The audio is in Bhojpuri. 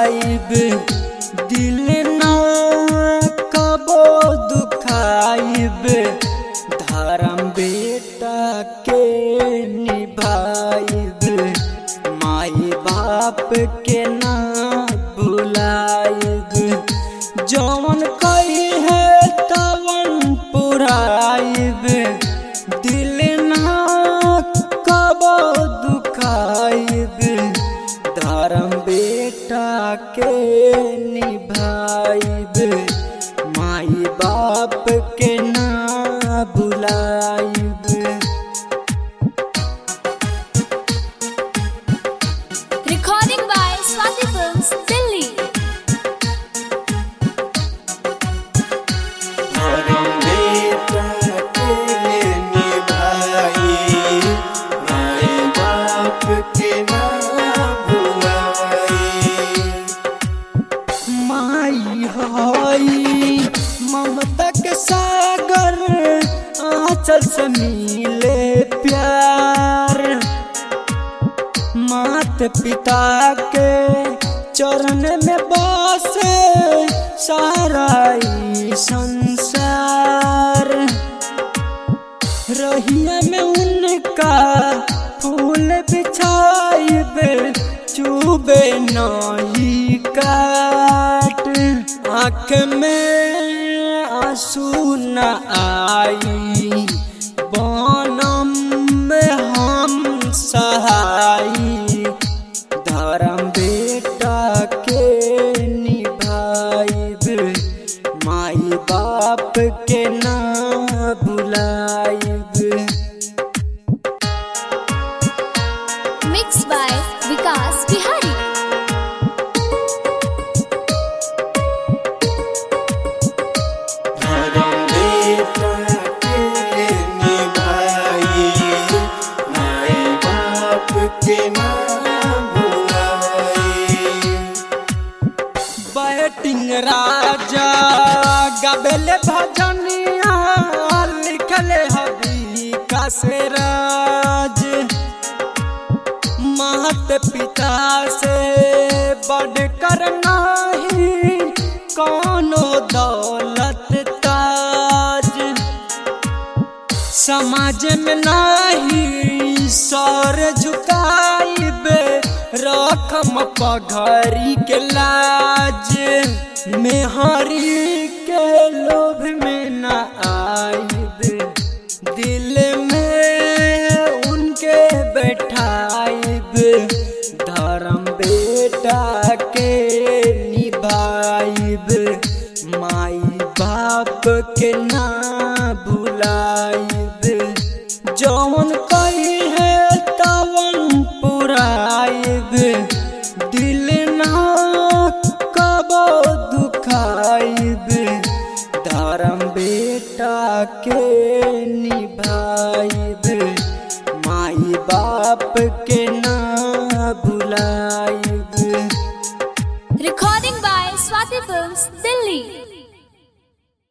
भुलाइब दिल ना कबो दुखाइब धर्म बेटा के निभाइब माई बाप के ना भुलाइब जौन कही है तवन पुराइब दिल ना कबो दुखाइब धर्म बेटा के निभाइब माई बाप के ना बुलाइब Recording by Swati Films, Delhi. धर्म बेटा के निभाई माई बाप के ना भुलाई माई हई ममता के सागर आंचल से मिले प्यार मात पिता के चरण में बसे सारा ई संसार रहिया में उनका फूल बिछाइबे चुबे नहीं काट आँख में आंसू न आई बनम में हम सहाई धर्म बेटा के निभाइब माई बाप के ना बुलाइब Mixed by Vikas Bihari. धर्म बेटा के निभाई माई बाप के ना भुलाई बैटिंग राजा गबेले भजनिया लिखले हबी का से राज मात पिता से बढ़कर नाही कोनो दौलत ताज समाज में नाही सर झुकाइबे रकम पघरी के लाज मेहरी के लोभ में न आइबे दिल में उनके बैठाइब धर्म बेटा के निभाइब माई बाप के ना भुलाइब जौन कही है तवन पुराइब दिल ना कबो दुखाइब धर्म बेटा के निभाइब माई बाप के ना बुलाइब Recording by Swati Films, Delhi.